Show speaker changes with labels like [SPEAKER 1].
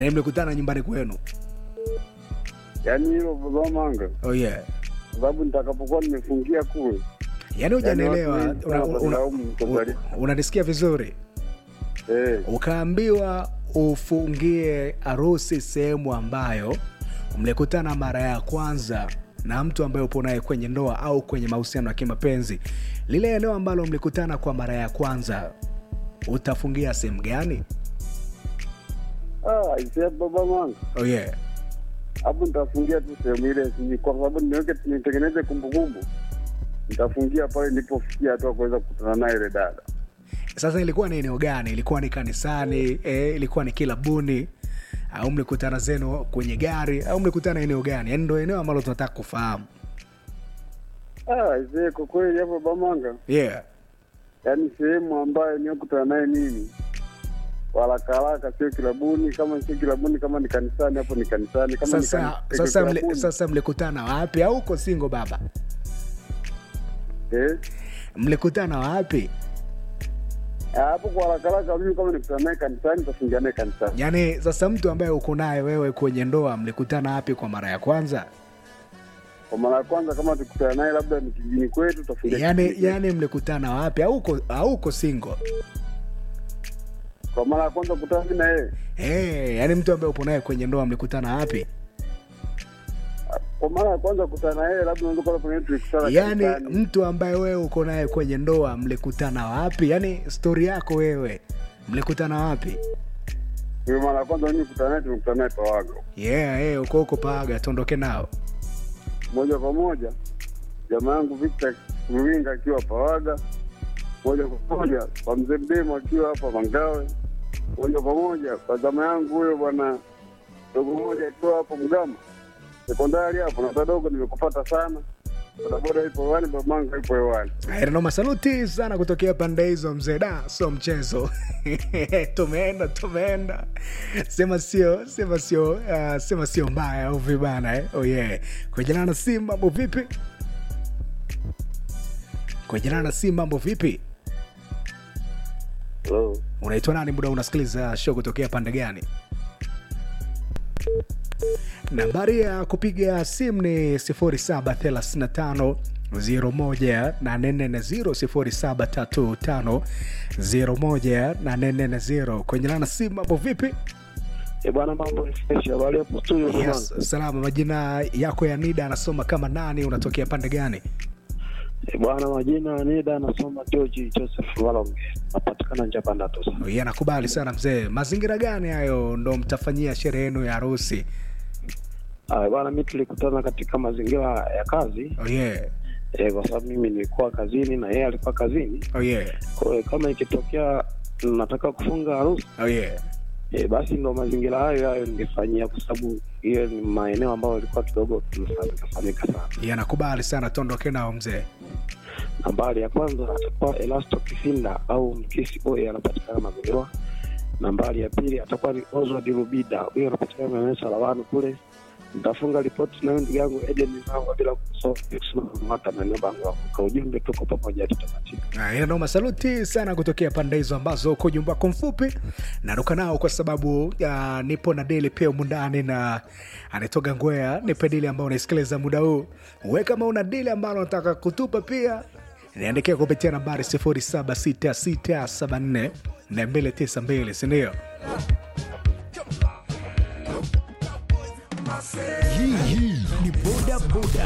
[SPEAKER 1] Yaani mlikutana nyumbani kwenu?
[SPEAKER 2] yaani hilo baba manga,
[SPEAKER 1] Oh yeah.
[SPEAKER 2] kwa sababu nitakapokuwa nimefungia kule,
[SPEAKER 1] Yaani hujanielewa,
[SPEAKER 2] Yaani watu wengi
[SPEAKER 1] una-
[SPEAKER 2] sana
[SPEAKER 1] una-
[SPEAKER 2] watalaumu kwa
[SPEAKER 1] una-
[SPEAKER 2] kweli.
[SPEAKER 1] unanisikia vizuri?
[SPEAKER 2] eh,
[SPEAKER 1] Ukaambiwa ufungie harusi sehemu ambayo mlikutana mara ya kwanza na mtu ambaye upo naye kwenye ndoa au kwenye mahusiano ya kimapenzi, lile eneo ambalo mlikutana kwa mara ya kwanza utafungia sehemu gani?
[SPEAKER 2] ah, ise baba manga,
[SPEAKER 1] Oh yeah.
[SPEAKER 2] hapo nitafungia tu sehemu ile, si- kwa sababu niweke nitengeneze kumbukumbu, nitafungia pale nilipofikia hatua kuweza kukutana naye ile dada.
[SPEAKER 1] Sasa ilikuwa ni eneo gani? Ilikuwa ni kanisani? Eh, ilikuwa ni kilabuni au mlikutana zenu kwenye gari au mlikutana eneo gani? Yaani ndo eneo ambalo tunataka kufahamu.
[SPEAKER 2] Ah, ise kwa kweli hapo baba manga,
[SPEAKER 1] Yeah.
[SPEAKER 2] yaani sehemu ambayo niokutana naye mimi haraka haraka, sio kilabuni. Kama sio kilabuni, kama ni kanisani, hapo ni kanisani. Kama ni
[SPEAKER 1] Sasa
[SPEAKER 2] kani-
[SPEAKER 1] sasa mli,
[SPEAKER 2] kilabuni,
[SPEAKER 1] sasa mlikutana wapi au uko single baba?
[SPEAKER 2] eh,
[SPEAKER 1] Mlikutana wapi?
[SPEAKER 2] Ah, hapo kwa haraka haraka, mimi kama nikutana naye kanisani, nitafungia naye kanisani.
[SPEAKER 1] Yaani sasa mtu ambaye uko naye wewe kwenye ndoa mlikutana wapi kwa mara ya kwanza?
[SPEAKER 2] Kwa mara ya kwanza, kama tukutana naye labda ni kijijini kwetu, tutafungia
[SPEAKER 1] Yaani
[SPEAKER 2] kijijini kwetu.
[SPEAKER 1] yaani mlikutana wapi au uko au uko single?
[SPEAKER 2] kwa mara ya kwanza kukutana mimi na yeye,
[SPEAKER 1] Eh, yaani mtu ambaye upo naye kwenye ndoa mlikutana wapi?
[SPEAKER 2] kwa mara ya kwanza kukutana na yeye, labda unaweza kuwa pengine tulikutana
[SPEAKER 1] Yaani
[SPEAKER 2] kanisani.
[SPEAKER 1] mtu ambaye wewe uko naye kwenye ndoa mlikutana wapi? Yaani stori yako wewe mlikutana wapi?
[SPEAKER 2] Kwa mara ya kwanza mimi kukutana naye, tulikutana naye Pawaga
[SPEAKER 1] Yeah, eh, uko huko Paga, tuondoke nao.
[SPEAKER 2] moja kwa moja. Jamaa yangu Victor Ruringa akiwa Pawaga, moja kwa moja kwa mzee Mdemo akiwa hapa Mangawe, moja kwa moja kwa zama yangu huyo bwana dogo moja akiwa hapo Mgama sekondari hapo, na dogo nimekupata sana. Bodaboda ipo hewani, babanga ipo hewani.
[SPEAKER 1] Noma, saluti sana kutokea pande hizo mzee, da sio mchezo. tumeenda tumeenda, sema sio sema sio uh, sema sio mbaya au vibana eh? Oh yeah, kujana na si mambo vipi? Kujana na si mambo vipi?
[SPEAKER 2] Hello.
[SPEAKER 1] Unaitwa nani? Muda unasikiliza show kutokea pande gani? Nambari ya kupiga simu ni 0735 01 0735 01 840. Kwenye lana simu mambo vipi?
[SPEAKER 3] Eh, bwana mambo ni fresh. Habari hapo studio
[SPEAKER 1] Yes,
[SPEAKER 3] jamani?
[SPEAKER 1] salama. Majina yako ya NIDA anasoma kama nani? Unatokea pande gani?
[SPEAKER 3] Eh, bwana majina ya Nida anasoma George Joseph Walonge. Napatikana Njapanda tu sana.
[SPEAKER 1] Yeye anakubali sana mzee. Mazingira gani hayo ndo mtafanyia sherehe yenu ya harusi?
[SPEAKER 3] Ah, bwana mimi tulikutana katika mazingira ya kazi
[SPEAKER 1] Oh yeah.
[SPEAKER 3] eh, kwa sababu mimi nilikuwa kazini na yeye alikuwa kazini.
[SPEAKER 1] Oh yeah.
[SPEAKER 3] Kwa hiyo kama ikitokea nataka kufunga harusi
[SPEAKER 1] Oh yeah.
[SPEAKER 3] eh, basi ndo mazingira hayo hayo ningefanyia, kwa sababu hiyo ni maeneo ambayo ilikuwa kidogo tumefahamika fahamika sana.
[SPEAKER 1] Yeye anakubali sana, tuondoke nao mzee.
[SPEAKER 3] Nambari ya kwanza atakuwa Elasto Kisinda au Mkisi Boy, anapatikana Mazingira. Nambari ya pili atakuwa ni Oswald Rubida, huyo anapatikana maeneo Sarawani kule. Nitafunga ripoti na huyu ndugu yangu Eden Mvango bila kusomata maeneo Bangwa. Kwa ujumbe, tuko pamoja, tutamatika.
[SPEAKER 1] Ah, ina noma. Saluti sana kutokea pande hizo ambazo uko jumba wako mfupi naruka nao kwa sababu uh, nipo na deli pia humu ndani na anatoka Ngwea. Nipe dili ambao unaisikiliza muda huu. We kama una dili ambalo unataka kutupa pia niandikia kupitia nambari 076674 na 292 sindio?
[SPEAKER 4] Hii hii ni boda boda.